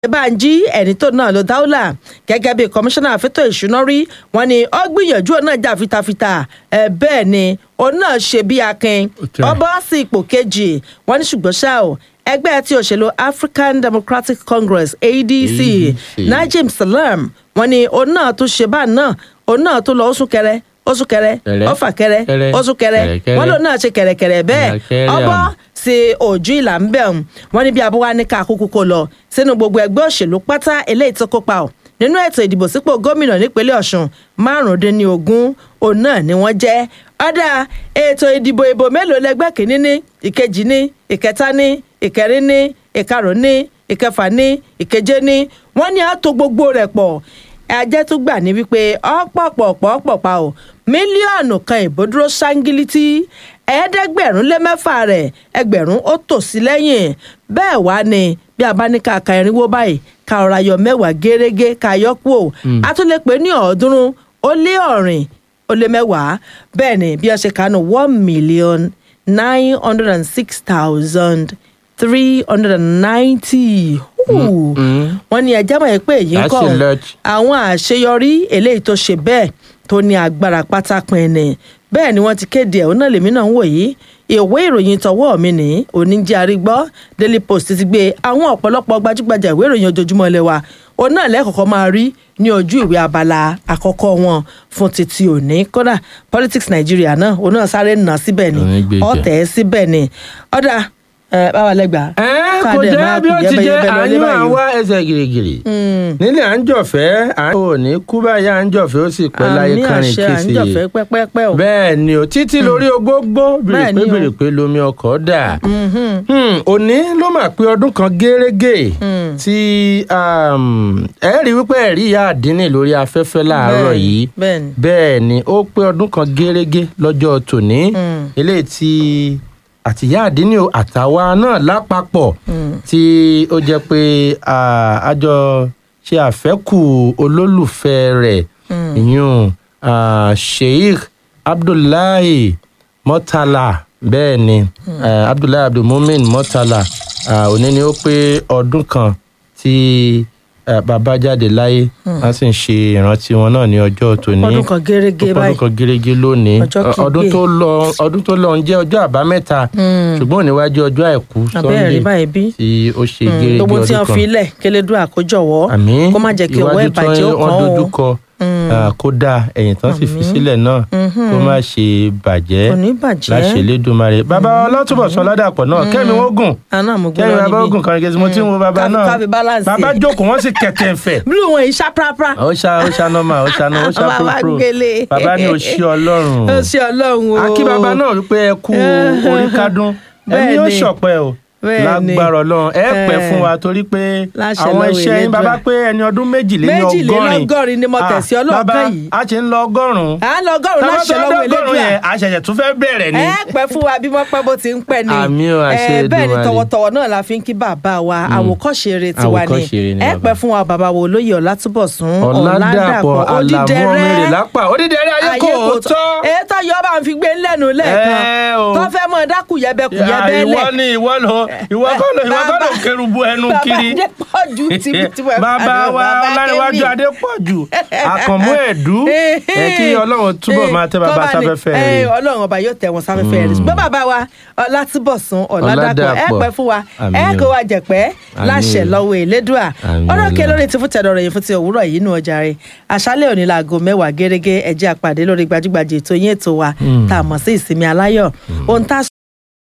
Banji ẹni tó náà ló dáúlà gẹ́gẹ́ bí kọmíṣánná àfẹ́tọ̀ ìṣúná rí wọn ni ó gbìyànjú òun náà jà fitafita ẹ bẹ́ẹ̀ ni òun náà ṣe bí akin Okay. ọbọ̀ sí ipò kejì wọn ní ṣùgbọ́n ṣá o ẹgbẹ́ tí òṣèlú African Democratic Congress ADC ADC. Najim Salam wọn ni òun náà tún ṣe báà náà òun náà tún lọ ó sún kẹrẹ ó sún kẹrẹ Kẹrẹ. ó fà kẹrẹ Kẹrẹ. ó sún kẹrẹ Kẹrẹ, wọn kẹrẹ. lòun náà ṣe kẹrẹkẹrẹ bẹ́ẹ̀ Kẹrẹ ọbọ̀ àmọ́. sí ojú ìlà ń bẹ̀ wọn ní bí abúwá ní ká kúkú kó lọ sínú gbogbo ẹgbẹ́ òṣèlú pátá eléyìí tó kópa ọ̀ nínú ètò ìdìbò sípò gómìnà nípínlẹ̀ Ọ̀ṣun márùndínlógún òun náà ni wọ́n jẹ́ ọ̀dà ètò ìdìbò ìbò mélòó lẹgbẹ́ kìíní ní ìkejì ní ìkẹta ní ìkẹrin ní ìkarùn ní ìkẹfà ní ìkeje ní wọ́n ní àtò gbogbo rẹ̀ pọ̀ ajẹ́ tó gbà ní wípé ọ̀pọ̀pọ̀pọ̀pọ̀ pa ò mílíọ̀nù kan ìbò dúró ṣáńgílítì ẹ̀ẹ́dẹ́gbẹ̀rún lé mẹ́fà rẹ̀ ẹgbẹ̀rún ó tò sí lẹ́yìn bẹ́ẹ̀ wá ni bí a bá ní ká ka irinwó báyìí ká ọ̀rọ̀ ayọ̀ mẹ́wàá gẹ́rẹ́gẹ́ ká yọ kú ò a tún lè pè ní ọ̀ọ́dúnrún ó lé ọ̀rìn ó lé mẹ́wàá bẹ́ẹ̀ ni bí wọ́n ṣe kánú one million nine hundred and six thousand three hundred and ninety wọ́n ní ẹjẹ́ mọ̀ ẹ́ pé èyí ń That's kọ́ a lot. àwọn àṣeyọrí eléyìí tó ṣe bẹ́ẹ̀ tó ní agbára pátápín ni bẹ́ẹ̀ ni wọ́n ti kéde ẹ̀ òun náà lèmi náà ń wò yìí ìwé ìròyìn tọwọ́ mi ní oníjẹ́ arígbọ́ Daily Post ti gbé àwọn ọ̀pọ̀lọpọ̀ gbajúgbajà ìwé ìròyìn ojoojúmọ́ ilé wa òun náà lẹ́kọ̀ọ́kọ́ máa rí ní ojú ìwé abala àkọ́kọ́ wọn fún títí òní kódà Politics Nigeria náà òun náà sáré nà síbẹ̀ ni Òun gbé jẹ. ọ̀tẹ̀ síbẹ̀ ni ọ̀dà ẹ̀ báwa lẹ́gbàá ẹ kò káàdì ẹ̀ jẹ́ máa bí kù ó ti jẹ́ yẹ́bẹ́yẹ́bẹ́ lọ ní àní máa báyìí o. wá ẹsẹ̀ gìrìgìrì nílẹ̀ à ń jọ̀fẹ́ à ń ò ní kú báyà à ń jọ̀fẹ́ ó sì pẹ́ láyé àmì kárin àṣẹ à ń kìsì jọ̀fẹ́ pẹ́pẹ́pẹ́ o. bẹ́ẹ̀ ni o títí lórí ogbógbó Bẹ́ẹ̀ ni bèrèpé o. bèrèpé lomi ọkọ̀ dà Hmm, òní ló mà pé ọdún kan gérégé tí um, ẹ rí wípé ẹ̀rí ìyá àdínní lórí afẹ́fẹ́ láàárọ̀ Bẹ́ẹ̀ni, yìí bẹ́ẹ̀ni. bẹ́ẹ̀ ni ó pé ọdún kan gérégé lọ́jọ́ tòní eléyìí tí àtìyá àdínní o àtàwa náà lápapọ̀ tí ó jẹ́ pé ah, a jọ ṣe àfẹ́kù olólùfẹ́ rẹ̀ ìyún ah, Sheikh Abdullahi Murtala bẹ́ẹ̀ ni eh, Abdullahi Abdulmumin Murtala ah, òní ni ó pé ọdún kan tí eh, bàbá jáde láyé wọ́n sì ń ṣe ìrántí wọn náà ní ọjọ́ tòní ọdún kan gérégé ọdún báyìí kan gérégé lónìí Ọjọ́ Ọ- ọdún kígbe. tó lọ ọdún tó lọ ń jẹ́ ọjọ́ àbámẹ́ta ṣùgbọ́n òníwájú ọjọ́ àìkú abẹ́rẹ́ rí báyìí bí tí ó ṣe gérégé gbogbo tí ọdún wọ́n kan fi ilẹ̀ kélédùn àkójọwọ́ àmín kó má jẹ́ kí ọwọ́ iwájú ìbàjẹ́ ó tán wọ́n kàn dojú ó kọ ah, kó dáa ẹ̀yìn tán sì fi sílẹ̀ náà kó má ṣe bàjẹ́ kò ní bàjẹ́ láṣẹ Elédùmarè bàbá ọlọ́túnbọ̀sán ládàpọ̀ náà kẹ́mi wọ́n gùn àná mo gbé kẹ́mi lọ bàbá níbí ogun kan gẹ́gẹ́ mo ti ń wo bàbá Ká fi- náà ká fi balance bàbá ẹ̀. jókòó wọ́n sì kẹ̀tẹ̀ ń fẹ̀ blue wọn yìí ṣá prapra ó ṣá ó ṣá nọ́mà ó ṣá nọ́mà ó ṣá Bàbá púrúpúrú gbélé. bàbá ní o ṣí ọlọ́run ó ṣe ọlọ́run o akí bàbá náà wípé ẹ kú orí kádùn ẹ̀mí Bẹ́ẹ̀ yóò ni. ṣọ̀pẹ́ o Bẹ́ẹ̀ ni. lágbára ọlọ́run ẹ pẹ́ Eh. fún wa torí pé Láṣẹ àwọn lọ́wọ́ iṣẹ́ yín Elédùà. bàbá pé ẹni ọdún méjìléní ọgọ́rin Méjìlélọ́gọ́rin ni mo Ah, tẹ̀sí ọlọ́ọ̀kan bàbá yìí. a ti ń lọ ọgọ́rùn-ún à ń lọ ọgọ́rùn-ún láṣẹ lọ́wọ́ ọgọ́rùn-ún Elédùà yẹn a ṣẹ̀ṣẹ̀ tún fẹ́ bẹ̀rẹ̀ ni ẹ pẹ́ fún wa bí wọ́n pẹ́ bó ti ń pẹ́ ni Àmín o, àṣẹ Eh, bẹ́ẹ̀ ni Èdùmàrè. tọwọ́tọwọ́ náà la fi ń kí bàbá wa àwòkọ́ṣe eré tiwa ni Àwòkọ́ṣe eré ni ẹ bàbá. pẹ́ fún wa bàbá wo olóyè Ọlátúbọ̀sún ọ̀làdàpọ̀ àlàmú Odídẹrẹ́ ọmọrè lápá odídẹrẹ́ ayé kò tọ́ èyí tó yọ bá ń fi gbé lẹ́nu lẹ́ẹ̀kan Ẹ o. tó fẹ́ mọ dákú yẹbẹkù Ya, yẹbẹ́lẹ̀ ìwọ ni ìwọ lọ ìwọ kọ́ lọ ìwọ kọ́ lọ kẹrùbù ẹnu kiri bàbá Adépọ̀jù tìbítìbú ẹ̀ bàbá wa ọlárẹ̀wájú adépọ̀jù àkànmú ẹ̀dú ẹ kí ọlọ́run túbọ̀ máa tẹ bàbá sáfẹ́fẹ́ rẹ̀ ọlọ́run ọba yóò tẹ wọn sáfẹ́fẹ́ rẹ̀ ṣùgbọ́n bàbá wa ọlátúbọ̀sún ọ̀làdàpọ̀ ẹ Ọládàpọ̀. pẹ́ fún wa Àmín ẹ o. kó wa jẹ̀pẹ́ Àmín láṣẹ o. lọ́wọ́ elédùà Àmín ọ̀rọ̀ kẹ Ọlọ́run. lórí ti fún tẹ̀dọ̀ rẹ̀ yìí fún ti òwúrọ̀ yìí nù ọjà rẹ̀ àṣálẹ̀ òní laago mẹ́wàá gẹ́gẹ́ ẹ jẹ́ àpàdé lórí gbajúgbajà ètò yín ètò wa tá a mọ̀ sí ìsinmi aláyọ̀ ohun tá a